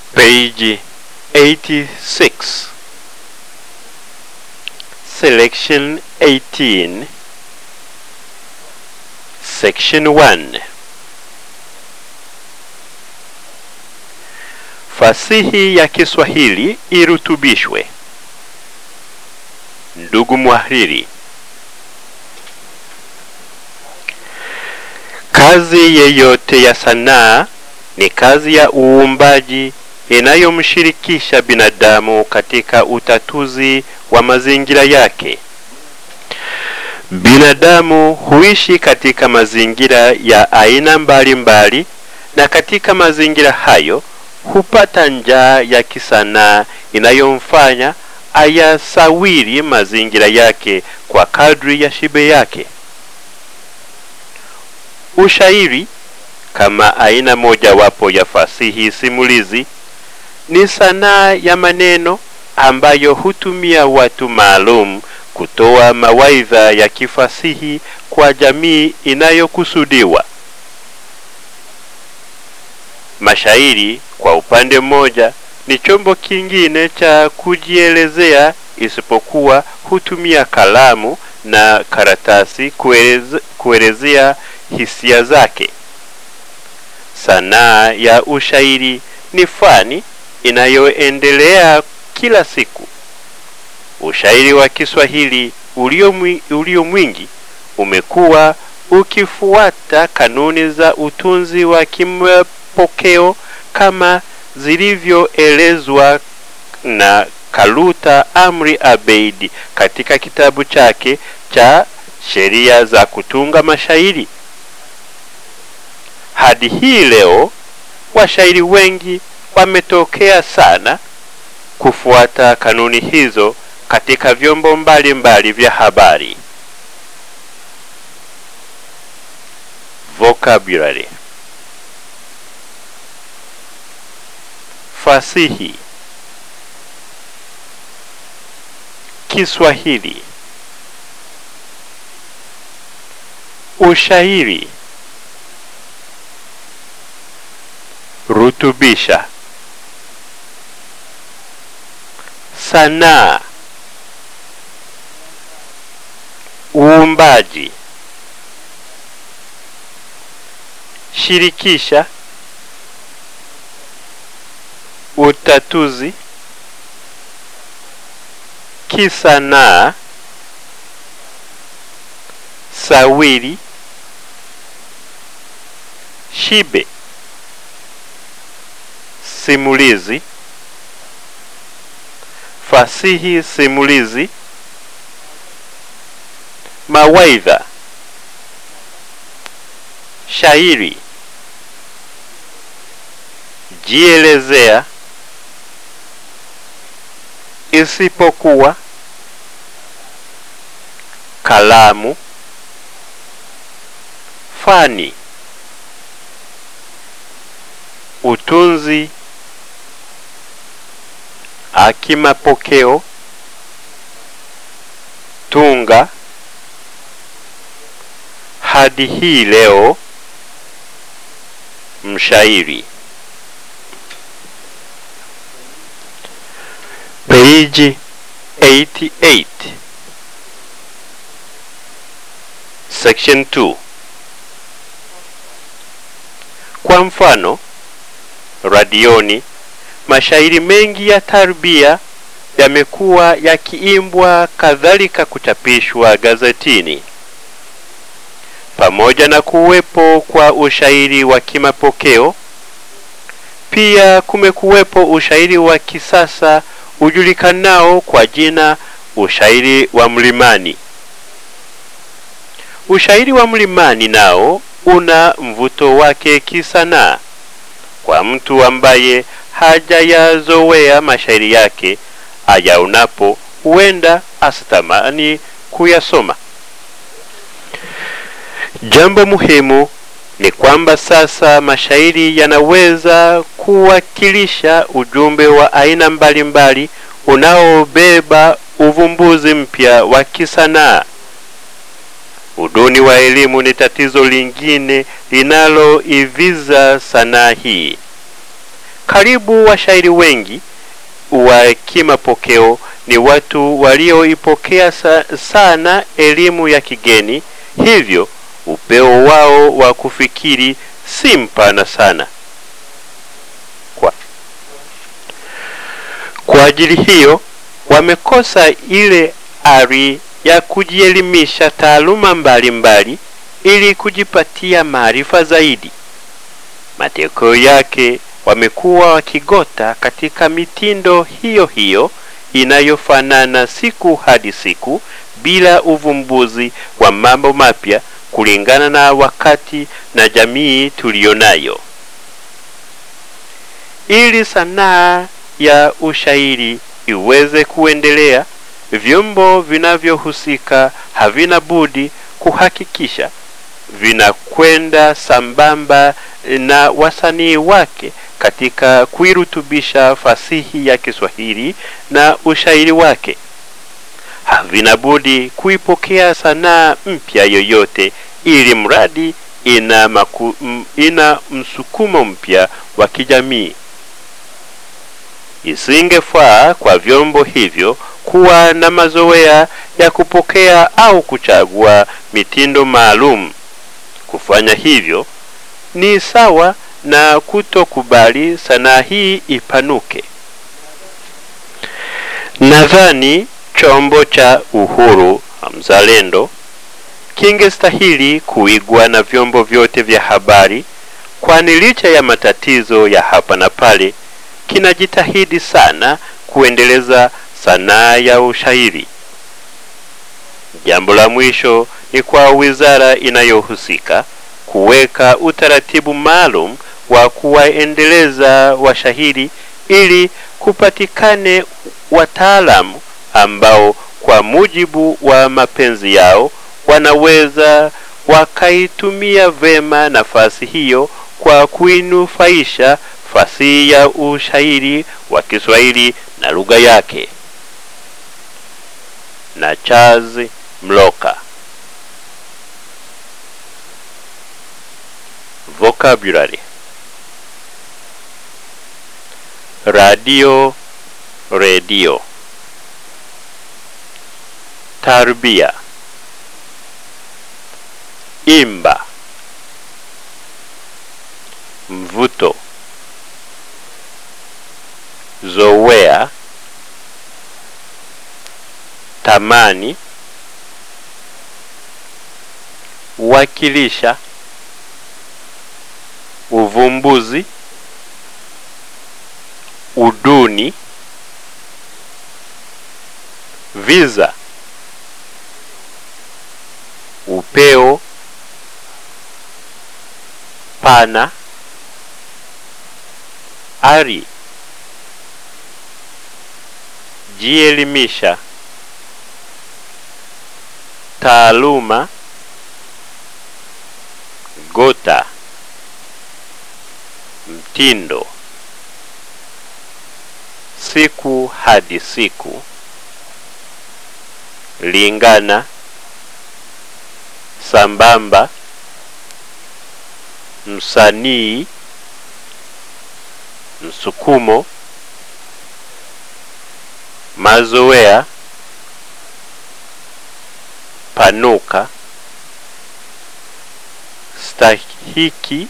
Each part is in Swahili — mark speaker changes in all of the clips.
Speaker 1: Page 86 Selection 18 Section 1 Fasihi ya Kiswahili irutubishwe. Ndugu mwahariri, kazi yeyote ya sanaa ni kazi ya uumbaji inayomshirikisha binadamu katika utatuzi wa mazingira yake. Binadamu huishi katika mazingira ya aina mbalimbali, na katika mazingira hayo hupata njaa ya kisanaa inayomfanya ayasawiri mazingira yake kwa kadri ya shibe yake. Ushairi kama aina mojawapo ya fasihi simulizi ni sanaa ya maneno ambayo hutumia watu maalum kutoa mawaidha ya kifasihi kwa jamii inayokusudiwa. Mashairi kwa upande mmoja ni chombo kingine cha kujielezea, isipokuwa hutumia kalamu na karatasi kueleze, kuelezea hisia zake. Sanaa ya ushairi ni fani inayoendelea kila siku. Ushairi wa Kiswahili ulio, mwi, ulio mwingi umekuwa ukifuata kanuni za utunzi wa kimapokeo kama zilivyoelezwa na Kaluta Amri Abeid katika kitabu chake cha Sheria za Kutunga Mashairi. Hadi hii leo washairi wengi wametokea sana kufuata kanuni hizo katika vyombo mbalimbali mbali vya habari. Vocabulary Fasihi Kiswahili Ushairi Rutubisha Sanaa Uumbaji Shirikisha Utatuzi Kisanaa Sawiri Shibe Simulizi Fasihi simulizi Mawaidha Shairi Jielezea Isipokuwa Kalamu Fani Utunzi Akimapokeo Tunga Hadi hii leo Mshairi Page 88 Section 2 Kwa mfano radioni mashairi mengi ya tarbia yamekuwa yakiimbwa, kadhalika kuchapishwa gazetini. Pamoja na kuwepo kwa ushairi wa kimapokeo, pia kumekuwepo ushairi wa kisasa ujulikanao kwa jina ushairi wa mlimani. Ushairi wa mlimani nao una mvuto wake kisanaa kwa mtu ambaye hajayazoea mashairi yake, ayaonapo huenda asitamani kuyasoma. Jambo muhimu ni kwamba sasa mashairi yanaweza kuwakilisha ujumbe wa aina mbalimbali unaobeba uvumbuzi mpya wa kisanaa. Uduni wa elimu ni tatizo lingine linaloiviza sanaa hii. Karibu washairi wengi wa kimapokeo ni watu walioipokea sa sana elimu ya kigeni, hivyo upeo wao wa kufikiri si mpana sana. Kwa, kwa ajili hiyo wamekosa ile ari ya kujielimisha taaluma mbalimbali ili kujipatia maarifa zaidi. Matokeo yake wamekuwa wakigota katika mitindo hiyo hiyo inayofanana siku hadi siku bila uvumbuzi wa mambo mapya kulingana na wakati na jamii tuliyonayo. Ili sanaa ya ushairi iweze kuendelea, vyombo vinavyohusika havina budi kuhakikisha vinakwenda sambamba na wasanii wake katika kuirutubisha fasihi ya Kiswahili na ushairi wake. Havina budi kuipokea sanaa mpya yoyote, ili mradi ina, maku, m, ina msukumo mpya wa kijamii. Isingefaa kwa vyombo hivyo kuwa na mazoea ya kupokea au kuchagua mitindo maalum. Kufanya hivyo ni sawa na kutokubali sanaa hii ipanuke. Nadhani chombo cha uhuru mzalendo kingestahili kuigwa na vyombo vyote vya habari, kwani licha ya matatizo ya hapa na pale, kinajitahidi sana kuendeleza sanaa ya ushairi. Jambo la mwisho ni kwa wizara inayohusika kuweka utaratibu maalum wa kuwaendeleza washairi ili kupatikane wataalamu ambao kwa mujibu wa mapenzi yao wanaweza wakaitumia vema nafasi hiyo kwa kuinufaisha fasihi ya ushairi wa Kiswahili na lugha yake. Na Charles Mloka. Vocabulary radio redio tarbia imba mvuto zoea tamani wakilisha uvumbuzi uduni viza upeo pana ari jielimisha taaluma gota mtindo siku hadi siku lingana sambamba msanii msukumo mazoea panuka stahiki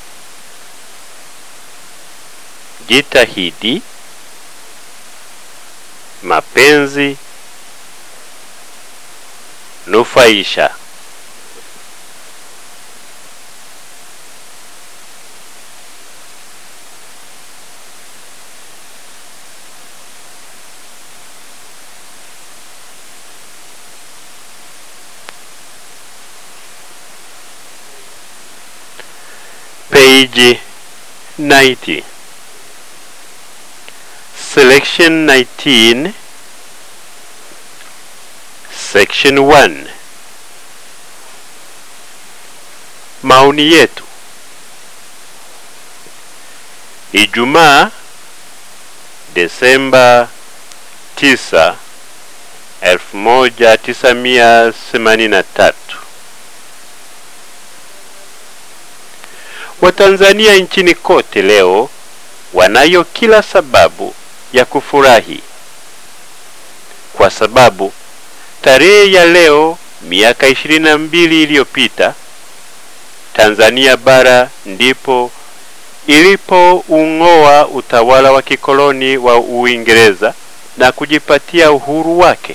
Speaker 1: jitahidi mapenzi nufaisha page 90 selection 19 section 1 maoni yetu Ijumaa Desemba 9 1983 Watanzania nchini kote leo wanayo kila sababu ya kufurahi kwa sababu tarehe ya leo miaka ishirini na mbili iliyopita Tanzania bara ndipo ilipoung'oa utawala wa kikoloni wa Uingereza na kujipatia uhuru wake.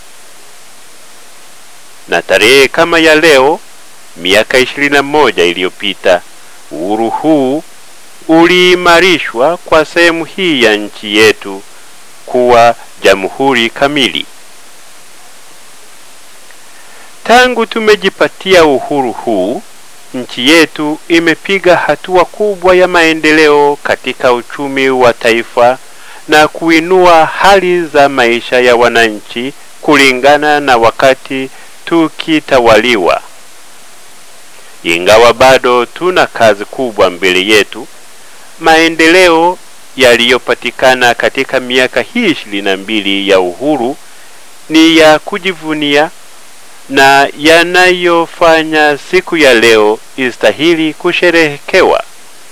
Speaker 1: Na tarehe kama ya leo miaka ishirini na moja iliyopita uhuru huu uliimarishwa kwa sehemu hii ya nchi yetu kuwa jamhuri kamili. Tangu tumejipatia uhuru huu, nchi yetu imepiga hatua kubwa ya maendeleo katika uchumi wa taifa na kuinua hali za maisha ya wananchi kulingana na wakati tukitawaliwa. Ingawa bado tuna kazi kubwa mbele yetu, maendeleo yaliyopatikana katika miaka hii ishirini na mbili ya uhuru ni ya kujivunia na yanayofanya siku ya leo istahili kusherehekewa.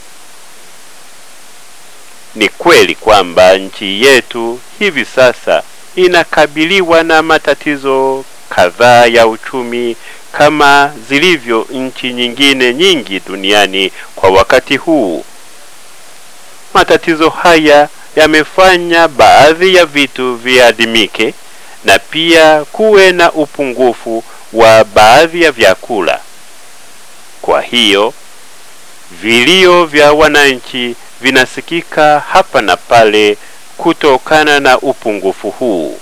Speaker 1: Ni kweli kwamba nchi yetu hivi sasa inakabiliwa na matatizo kadhaa ya uchumi kama zilivyo nchi nyingine nyingi duniani kwa wakati huu. Matatizo haya yamefanya baadhi ya vitu viadimike na pia kuwe na upungufu wa baadhi ya vyakula. Kwa hiyo vilio vya wananchi vinasikika hapa na pale kutokana na upungufu huu.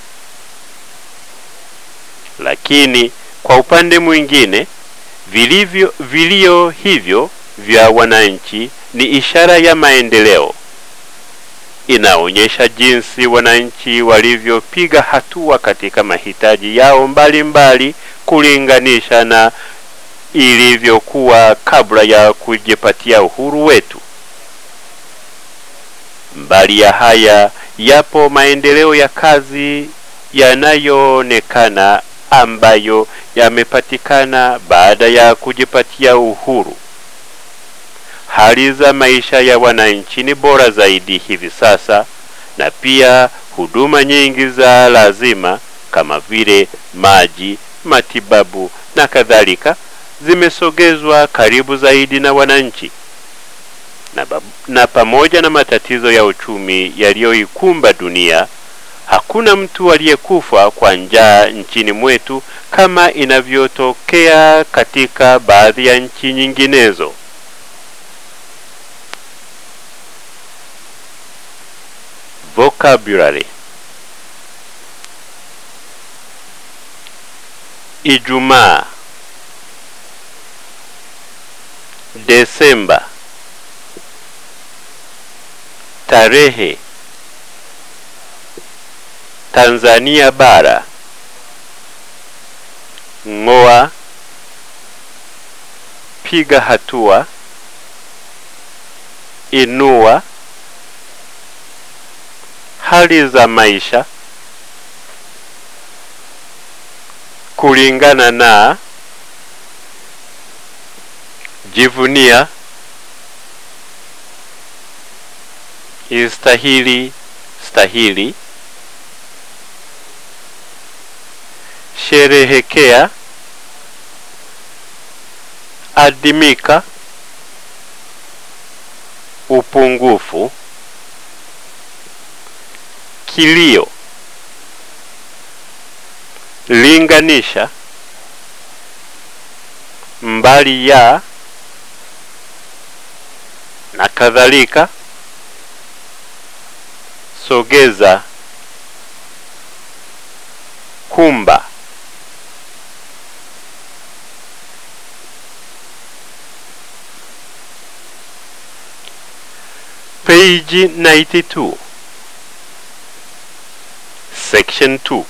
Speaker 1: Lakini kwa upande mwingine, vilivyo vilio hivyo vya wananchi ni ishara ya maendeleo. Inaonyesha jinsi wananchi walivyopiga hatua katika mahitaji yao mbalimbali mbali, kulinganisha na ilivyokuwa kabla ya kujipatia uhuru wetu. Mbali ya haya, yapo maendeleo ya kazi yanayoonekana ambayo yamepatikana baada ya kujipatia uhuru. Hali za maisha ya wananchi ni bora zaidi hivi sasa, na pia huduma nyingi za lazima kama vile maji, matibabu na kadhalika zimesogezwa karibu zaidi na wananchi. Na, na pamoja na matatizo ya uchumi yaliyoikumba dunia, hakuna mtu aliyekufa kwa njaa nchini mwetu kama inavyotokea katika baadhi ya nchi nyinginezo. Vocabulary Ijumaa Desemba Tarehe Tanzania bara Ng'oa Piga hatua Inua Hali za maisha kulingana na jivunia istahili stahili sherehekea adimika upungufu kilio linganisha mbali ya na kadhalika sogeza kumba page 92 section 2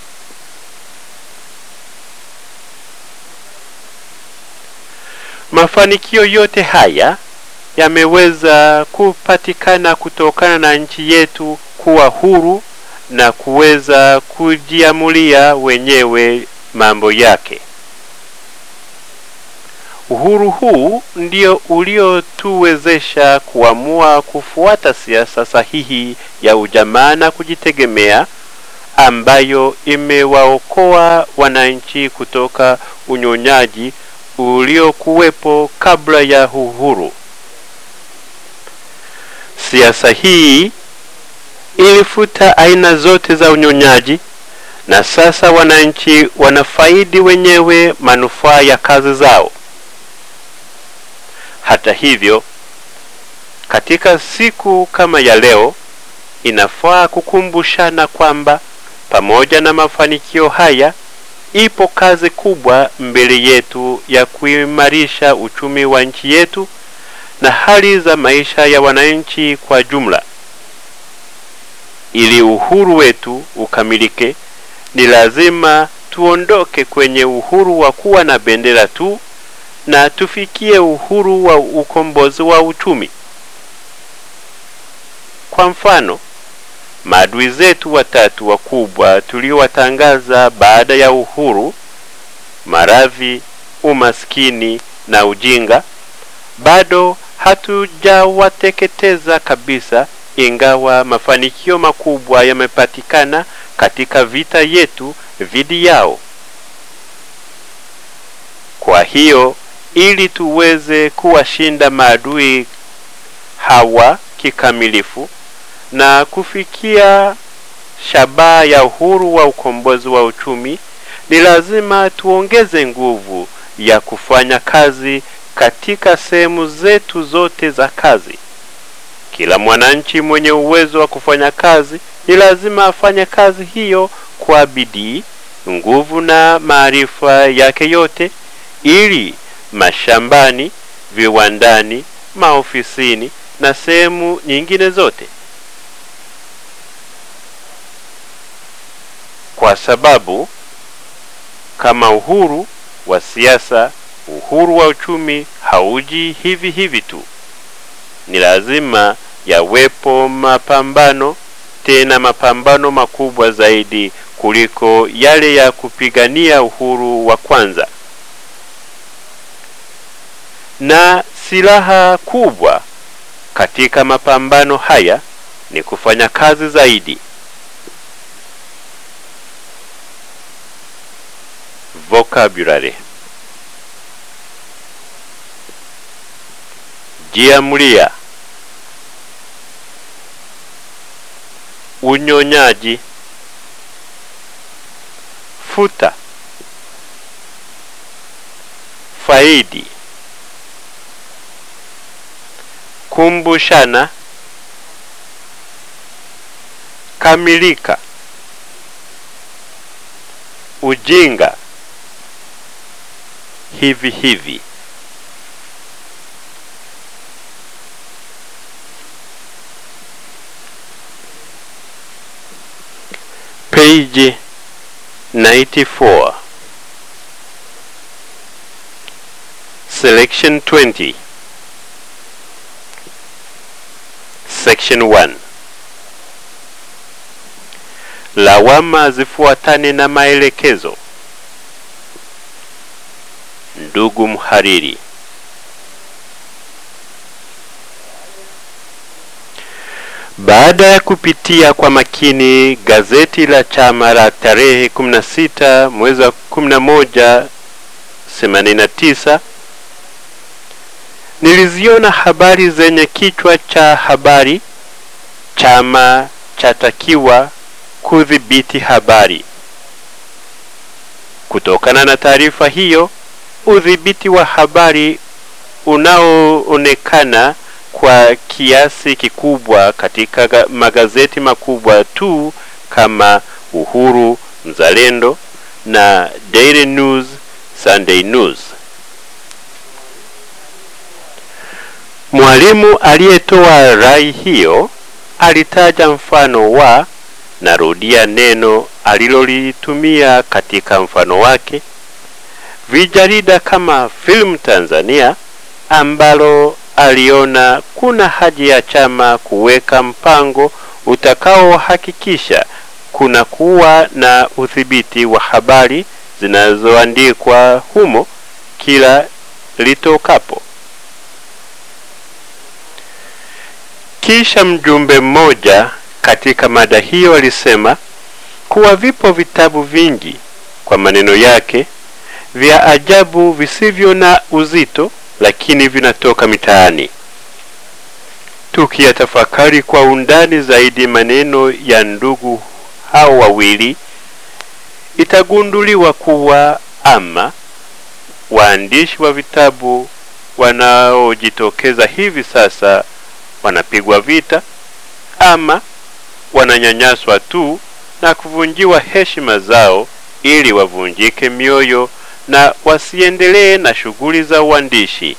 Speaker 1: mafanikio yote haya yameweza kupatikana kutokana na nchi yetu kuwa huru na kuweza kujiamulia wenyewe mambo yake. Uhuru huu ndio uliotuwezesha kuamua kufuata siasa sahihi ya ujamaa na kujitegemea ambayo imewaokoa wananchi kutoka unyonyaji uliokuwepo kabla ya uhuru. Siasa hii ilifuta aina zote za unyonyaji na sasa wananchi wanafaidi wenyewe manufaa ya kazi zao. Hata hivyo, katika siku kama ya leo, inafaa kukumbushana kwamba pamoja na mafanikio haya, ipo kazi kubwa mbele yetu ya kuimarisha uchumi wa nchi yetu na hali za maisha ya wananchi kwa jumla. Ili uhuru wetu ukamilike, ni lazima tuondoke kwenye uhuru wa kuwa na bendera tu na tufikie uhuru wa ukombozi wa uchumi. Kwa mfano, maadui zetu watatu wakubwa tuliowatangaza baada ya uhuru, maradhi, umaskini na ujinga, bado hatujawateketeza kabisa, ingawa mafanikio makubwa yamepatikana katika vita yetu dhidi yao. Kwa hiyo ili tuweze kuwashinda maadui hawa kikamilifu na kufikia shabaha ya uhuru wa ukombozi wa uchumi, ni lazima tuongeze nguvu ya kufanya kazi katika sehemu zetu zote za kazi. Kila mwananchi mwenye uwezo wa kufanya kazi ni lazima afanye kazi hiyo kwa bidii, nguvu na maarifa yake yote, ili mashambani, viwandani, maofisini na sehemu nyingine zote, kwa sababu kama uhuru wa siasa, uhuru wa uchumi hauji hivi hivi tu. Ni lazima yawepo mapambano, tena mapambano makubwa zaidi kuliko yale ya kupigania uhuru wa kwanza. Na silaha kubwa katika mapambano haya ni kufanya kazi zaidi. Vocabulary: jiamulia, unyonyaji, futa, faidi, kumbushana, kamilika, ujinga, hivi hivi. Page 94 Selection 20 Section 1 Lawama zifuatane na maelekezo. Ndugu mhariri, baada ya kupitia kwa makini gazeti la chama la tarehe 16 mwezi wa 11 89 niliziona habari zenye kichwa cha habari chama chatakiwa kudhibiti habari. Kutokana na taarifa hiyo, udhibiti wa habari unaoonekana kwa kiasi kikubwa katika magazeti makubwa tu kama Uhuru, Mzalendo na Daily News, Sunday News. Mwalimu aliyetoa rai hiyo alitaja mfano wa, narudia neno alilolitumia katika mfano wake, vijarida kama Film Tanzania ambalo aliona kuna haja ya chama kuweka mpango utakaohakikisha kuna kuwa na udhibiti wa habari zinazoandikwa humo kila litokapo. Kisha mjumbe mmoja katika mada hiyo alisema kuwa vipo vitabu vingi, kwa maneno yake, vya ajabu visivyo na uzito, lakini vinatoka mitaani. Tukiyatafakari kwa undani zaidi maneno ya ndugu hao wawili, itagunduliwa kuwa ama waandishi wa vitabu wanaojitokeza hivi sasa wanapigwa vita ama wananyanyaswa tu na kuvunjiwa heshima zao ili wavunjike mioyo na wasiendelee na shughuli za uandishi.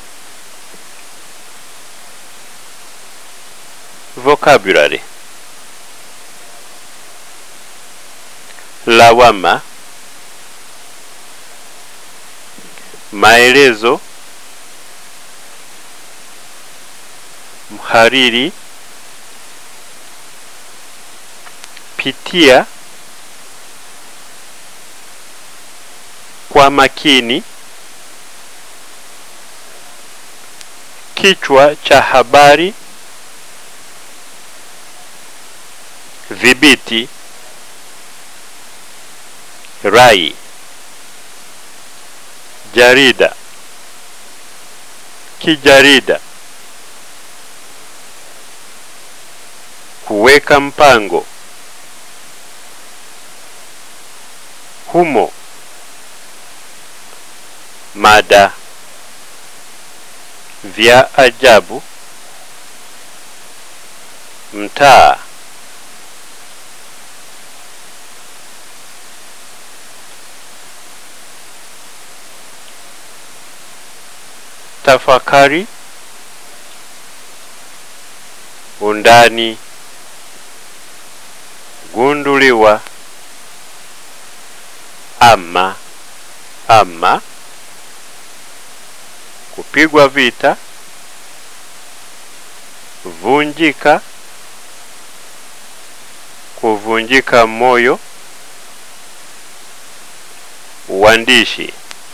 Speaker 1: Vocabulary: lawama, maelezo, mhariri, pitia, kwa makini, kichwa cha habari, dhibiti, rai, jarida, kijarida, kuweka mpango, humo, mada, vya ajabu, mtaa, tafakari, undani, gunduliwa, ama, ama, kupigwa vita, vunjika, kuvunjika moyo, uandishi.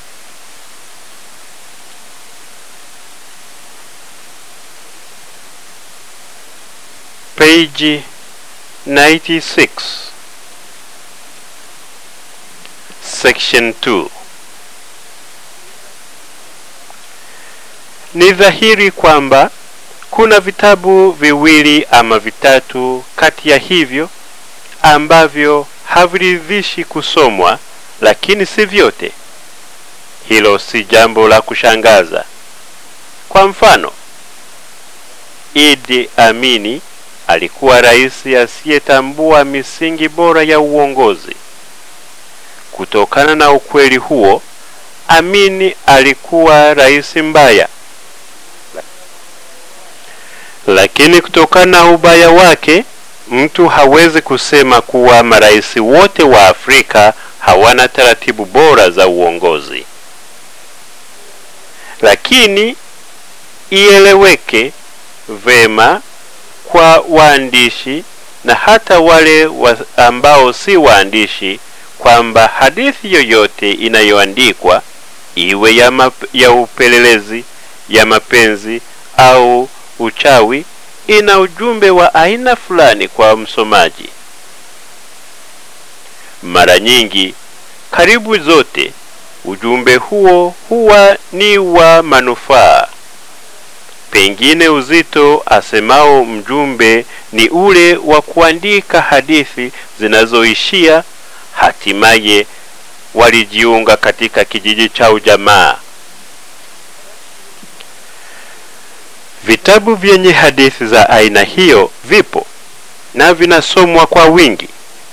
Speaker 1: Page 96 Section 2 Ni dhahiri kwamba kuna vitabu viwili ama vitatu kati ya hivyo ambavyo haviridhishi kusomwa, lakini si vyote. Hilo si jambo la kushangaza. Kwa mfano, Idi Amini alikuwa rais asiyetambua misingi bora ya uongozi. Kutokana na ukweli huo, Amini alikuwa rais mbaya. Lakini kutokana na ubaya wake, mtu hawezi kusema kuwa marais wote wa Afrika hawana taratibu bora za uongozi. Lakini ieleweke vema kwa waandishi na hata wale wa ambao si waandishi kwamba hadithi yoyote inayoandikwa iwe ya, map, ya upelelezi, ya mapenzi au uchawi ina ujumbe wa aina fulani kwa msomaji. Mara nyingi, karibu zote, ujumbe huo huwa ni wa manufaa. Pengine uzito asemao mjumbe ni ule wa kuandika hadithi zinazoishia hatimaye walijiunga katika kijiji cha ujamaa. Vitabu vyenye hadithi za aina hiyo vipo na vinasomwa kwa wingi,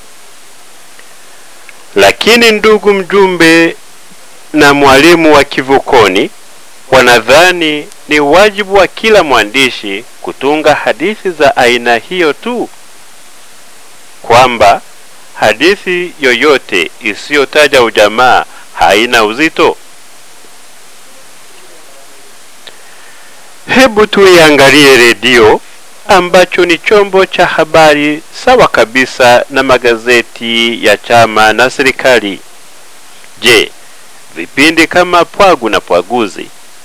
Speaker 1: lakini ndugu mjumbe na mwalimu wa kivukoni wanadhani ni wajibu wa kila mwandishi kutunga hadithi za aina hiyo tu, kwamba hadithi yoyote isiyotaja ujamaa haina uzito. Hebu tuiangalie redio ambacho ni chombo cha habari sawa kabisa na magazeti ya chama na serikali. Je, vipindi kama Pwagu na Pwaguzi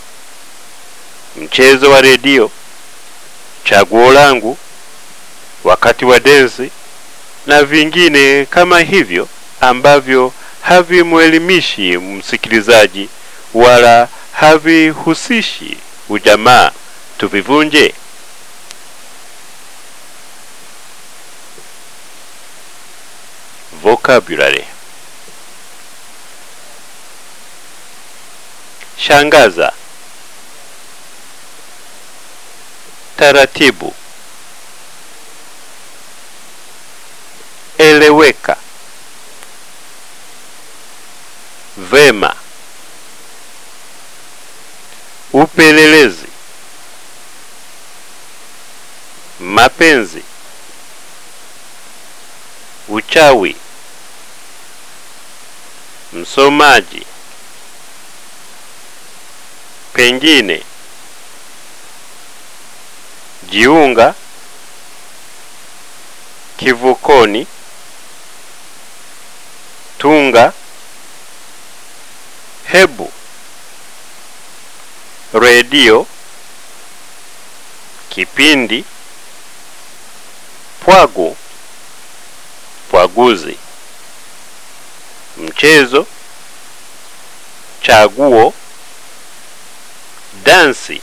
Speaker 1: mchezo wa redio, chaguo langu, wakati wa densi na vingine kama hivyo ambavyo havimwelimishi msikilizaji wala havihusishi ujamaa, tuvivunje. Vocabulary: shangaza, taratibu, eleweka, vema, upelelezi, mapenzi, uchawi, msomaji, pengine, jiunga, kivukoni, tunga, hebu, redio, kipindi, pwagu, pwaguzi, mchezo, chaguo, dansi,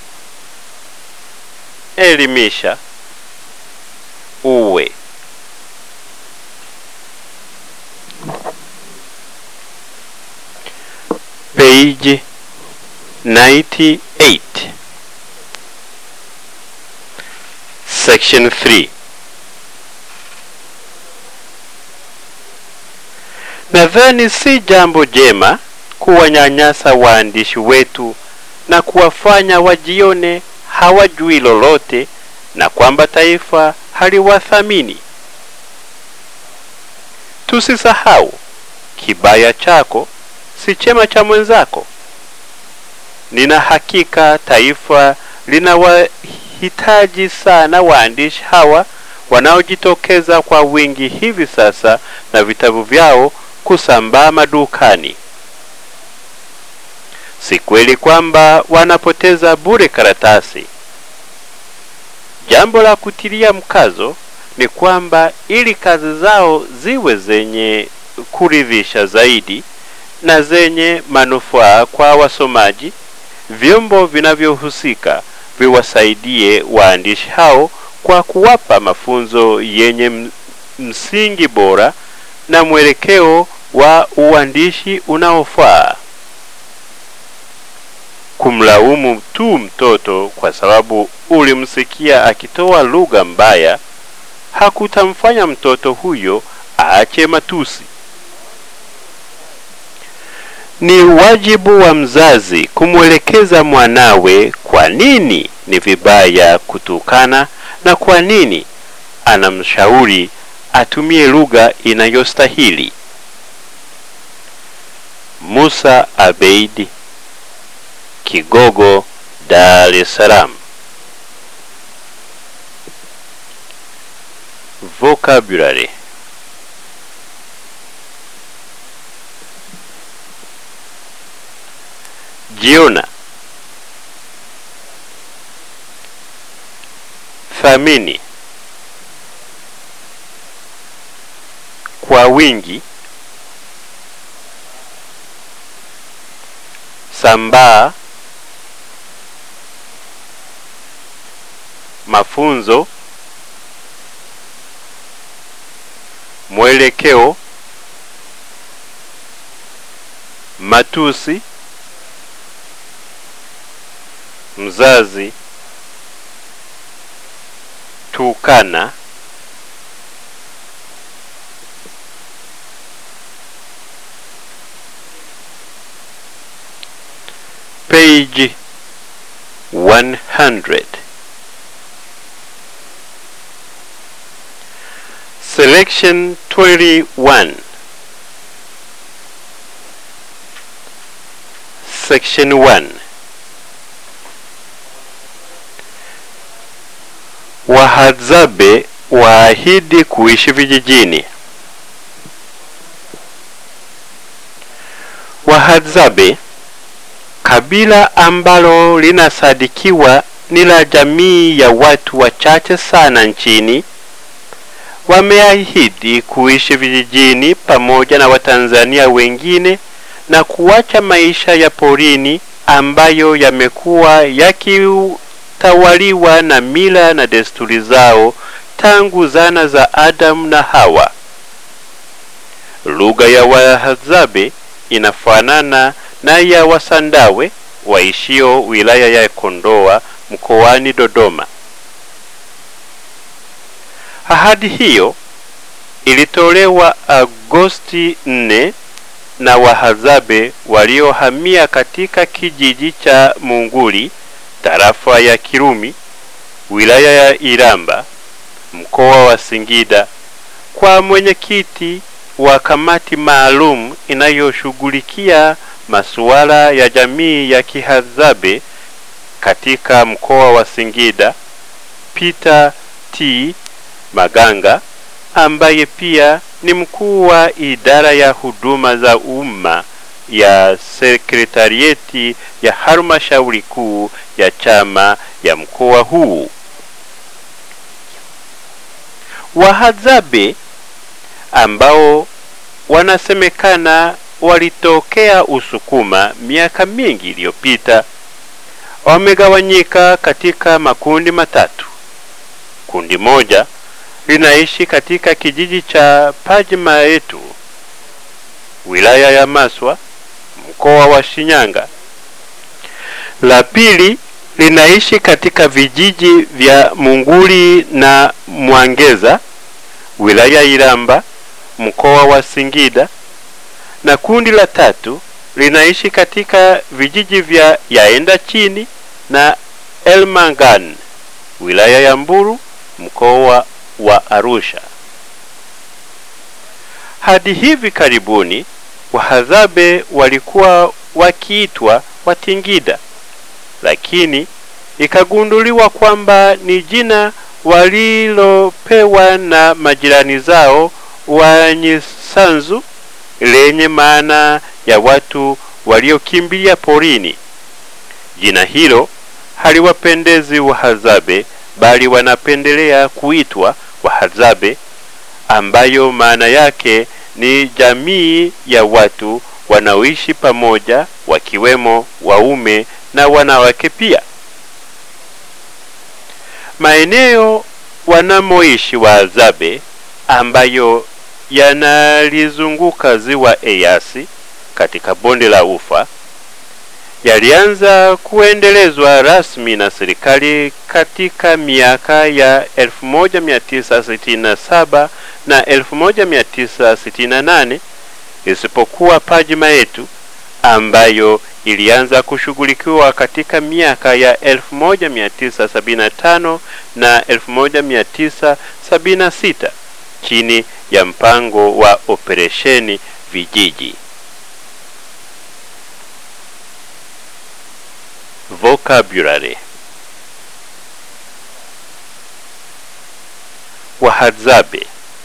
Speaker 1: elimisha, uwe. Page 98 Section 3 Nadhani si jambo jema kuwanyanyasa waandishi wetu na kuwafanya wajione hawajui lolote na kwamba taifa haliwathamini. Tusisahau, kibaya chako si chema cha mwenzako. Nina hakika taifa linawahitaji sana waandishi hawa wanaojitokeza kwa wingi hivi sasa na vitabu vyao kusambaa madukani. Si kweli kwamba wanapoteza bure karatasi. Jambo la kutilia mkazo ni kwamba ili kazi zao ziwe zenye kuridhisha zaidi na zenye manufaa kwa wasomaji, vyombo vinavyohusika viwasaidie waandishi hao kwa kuwapa mafunzo yenye msingi bora na mwelekeo wa uandishi unaofaa. Kumlaumu tu mtoto kwa sababu ulimsikia akitoa lugha mbaya hakutamfanya mtoto huyo aache matusi. Ni wajibu wa mzazi kumwelekeza mwanawe kwa nini ni vibaya kutukana na kwa nini anamshauri atumie lugha inayostahili. Musa Abeid, Kigogo, Dar es Salaam. Vocabulary Jiona, thamini, kwa wingi, sambaa, mafunzo, mwelekeo, matusi, mzazi, tukana, page 100 selection 21 section 1 wahadzabe waahidi kuishi vijijini wahadzabe kabila ambalo linasadikiwa ni la jamii ya watu wachache sana nchini wameahidi kuishi vijijini pamoja na watanzania wengine na kuacha maisha ya porini ambayo yamekuwa yakitawaliwa na mila na desturi zao tangu zana za Adamu na Hawa. Lugha ya Wahadzabe inafanana na ya Wasandawe waishio wilaya ya Kondoa mkoani Dodoma. Ahadi hiyo ilitolewa Agosti 4 na Wahadzabe waliohamia katika kijiji cha Munguli, tarafa ya Kirumi, wilaya ya Iramba, mkoa wa Singida, kwa mwenyekiti wa kamati maalum inayoshughulikia masuala ya jamii ya Kihadzabe katika mkoa wa Singida, Peter T. Maganga ambaye pia ni mkuu wa idara ya huduma za umma ya sekretarieti ya halmashauri kuu ya chama ya mkoa huu. Wahadzabe ambao wanasemekana walitokea Usukuma miaka mingi iliyopita wamegawanyika katika makundi matatu. Kundi moja linaishi katika kijiji cha Pajimaetu, wilaya ya Maswa, mkoa wa Shinyanga. La pili linaishi katika vijiji vya Munguli na Mwangeza, wilaya Iramba, mkoa wa Singida, na kundi la tatu linaishi katika vijiji vya Yaenda chini na Elmangan, wilaya ya Mbulu, mkoa wa Arusha. Hadi hivi karibuni Wahadzabe walikuwa wakiitwa Watingida, lakini ikagunduliwa kwamba ni jina walilopewa na majirani zao Wanyisanzu lenye maana ya watu waliokimbilia porini. Jina hilo haliwapendezi Wahadzabe bali wanapendelea kuitwa Wahadzabe ambayo maana yake ni jamii ya watu wanaoishi pamoja wakiwemo waume na wanawake pia. Maeneo wanamoishi Wahadzabe ambayo yanalizunguka ziwa Eyasi katika bonde la Ufa yalianza kuendelezwa rasmi na serikali katika miaka ya 1967 na 1968 isipokuwa Pajimaetu ambayo ilianza kushughulikiwa katika miaka ya 1975 na 1976 chini ya mpango wa operesheni vijiji. Vocabulary Wahadzabe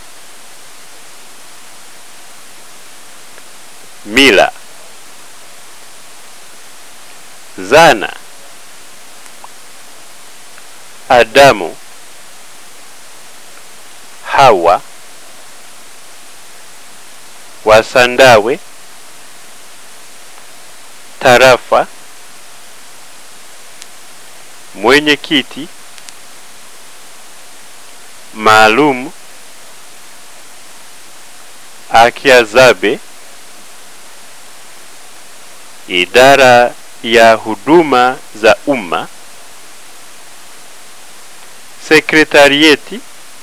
Speaker 1: Mila Zana Adamu Hawa Wasandawe Tarafa mwenyekiti maalum Akiazabe, idara ya huduma za umma, sekretarieti,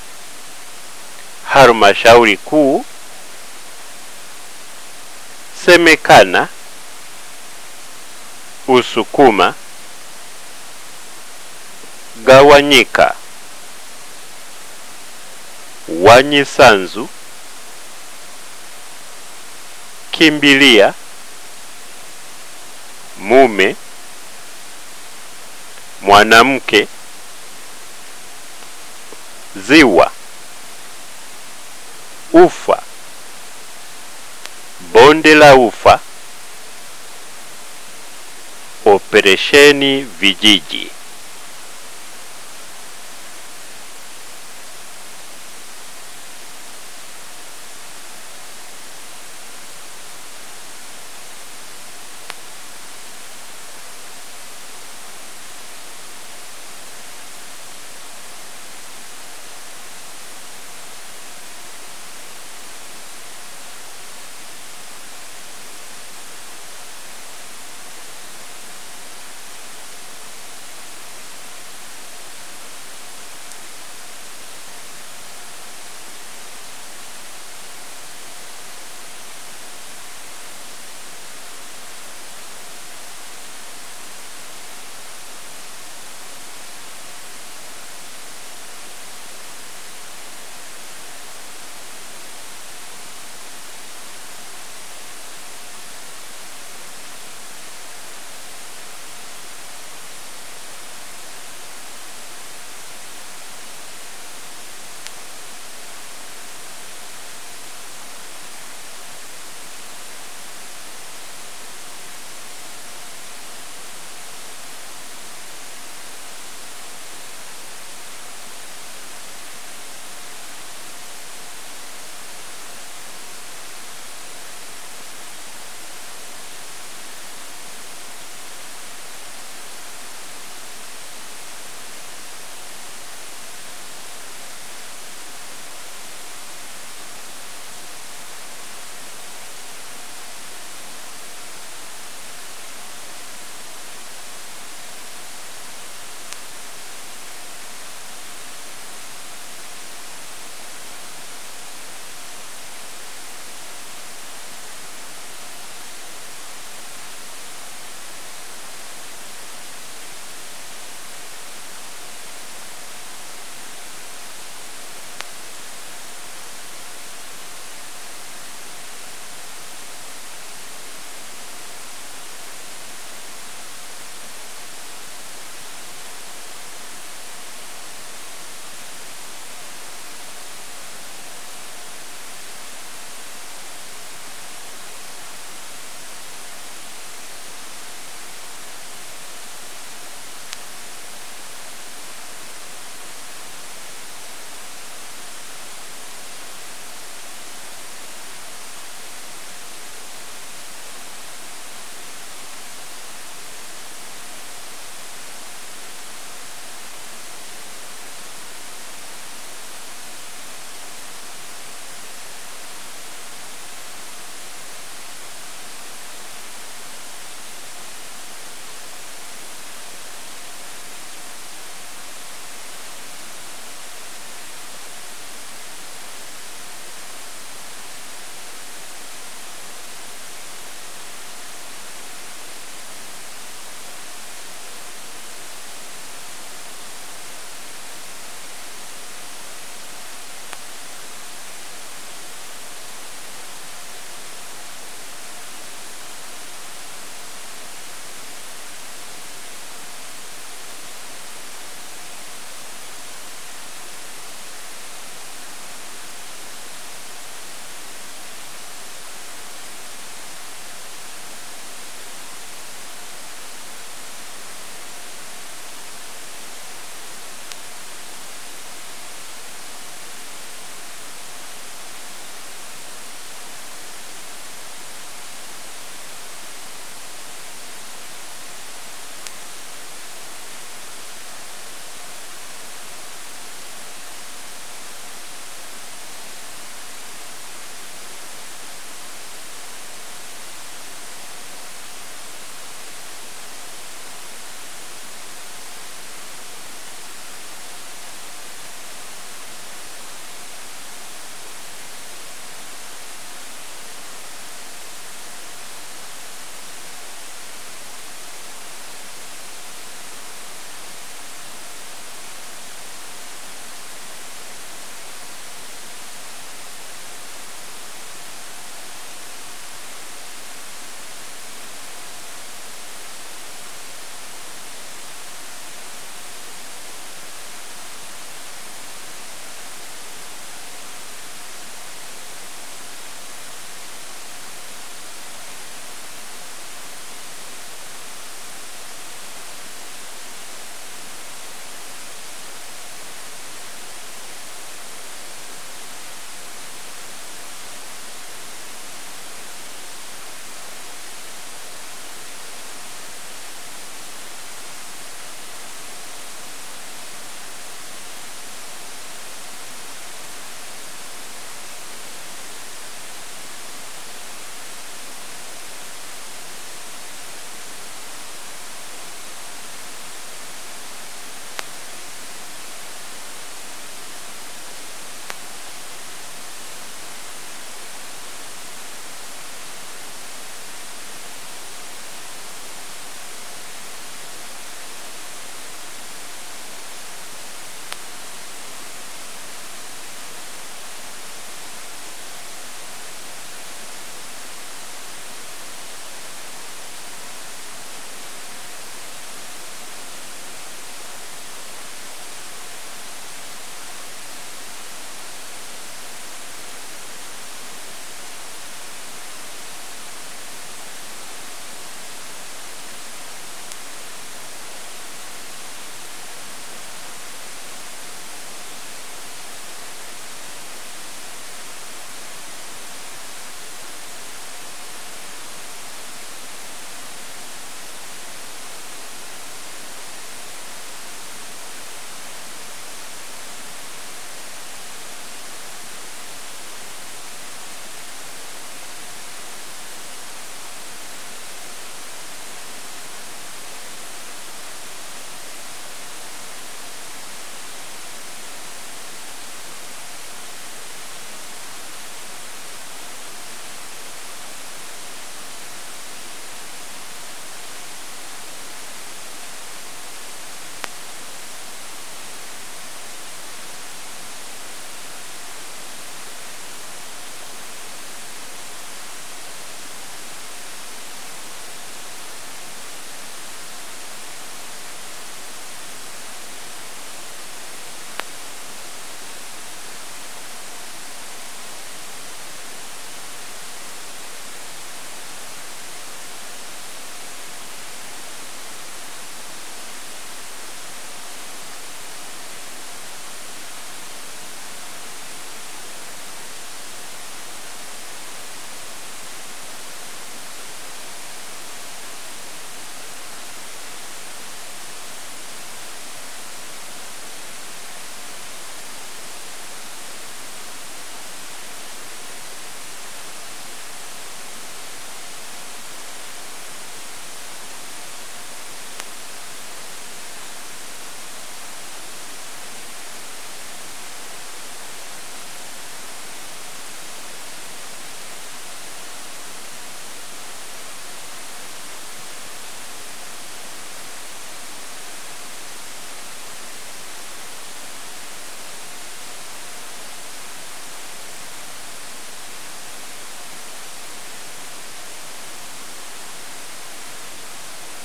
Speaker 1: halmashauri kuu, semekana, Usukuma, gawanyika, Wanyisanzu, kimbilia, mume, mwanamke, ziwa, ufa, bonde la ufa, Operesheni Vijiji.